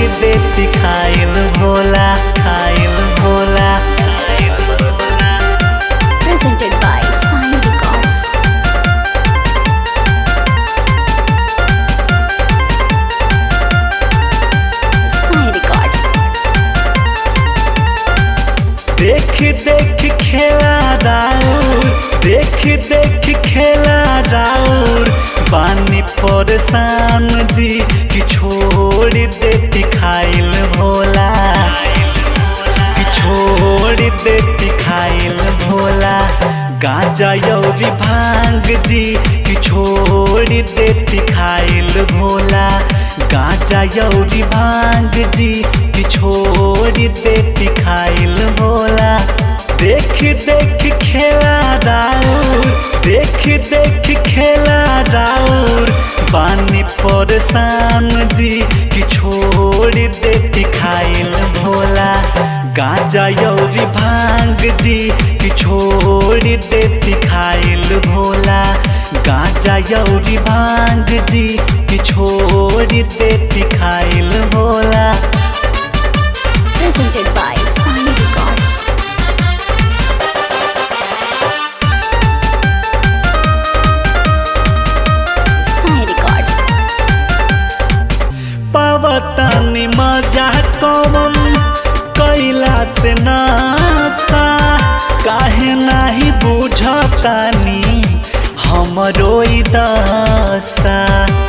देती खाइल भोला खाइल भोला खाइल Bhola Presented by Sai Records. Sai Records. देख देख खेला राउर देख देख खेला राउर बानी परेशान जी कि छोड़ देती खाइल भोला कि छोड़ देती खाइल भोला गांजा यौरी भांग जी कि छोड़ देती खाइल भोला गांजा यौरी भांग जी कि छोड़ देती खाइल भोला देख देख खेला राउर देख देख खेला राउर बानी परेशान जी कि छोड़ देती खाइल भोला गांजा यौरी भांग जी कि छोड़ देती खाइल भोला गांजा यौरी भांग जी कि छोड़ देती खाइल Bhola Presented by Sai Records. Sai Records. पावतानी मजा कौन कैला से नासा काहे नाही बुझतानी हमरो ई दशा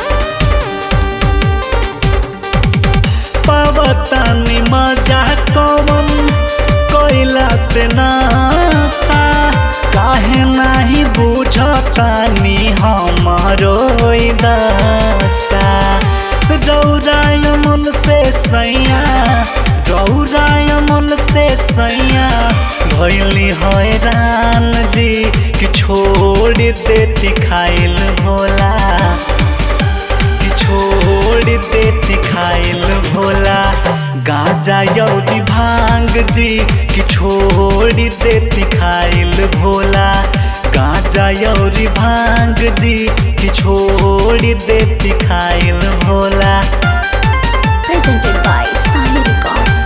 पावतानी मजा कौन कैला से नासा काहे नाही बुझतानी हमरो ई दशा रौराय मन से सैया रौराय मन से सैया भैली हैरान जी कि छोड़ देती खाइल भोला कि छोड़ देती खाइल भोला गांजा यौरी भांग जी कि छोड़ देती खाइल भोला गांजा यौरी भांग जी कि छोड़ देती खाइल Bhola Presented by Sai Records.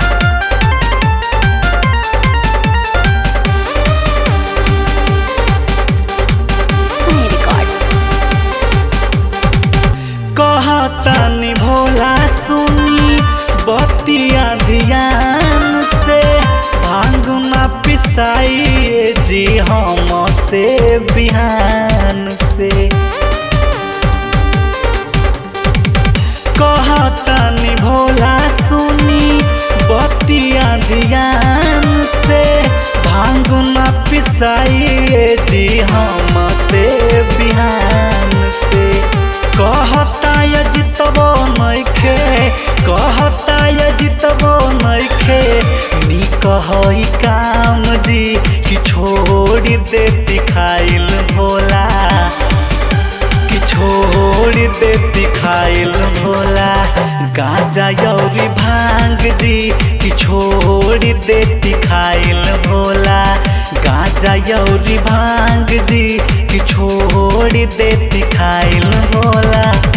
Sai Records. कहतानी भोला सुनी बतिया ध्यान से भांग ना पिसाइए जी हम से बिहान से कहतानी भोला सुनी बतिया ध्यान से भांग ना पिसाइए जी हम से बिहान से कहता ये जितबो नइखे कहता ये जितबो नइखे नी कहई काम जी कि छोड़ देती खाइल भोला कि छोड़ देती खाइल भोला गांजा यौरी भांग जी कि छोड़ देती खाइल भोला गांजा यौरी भांग जी कि छोड़ देती खाइल भोला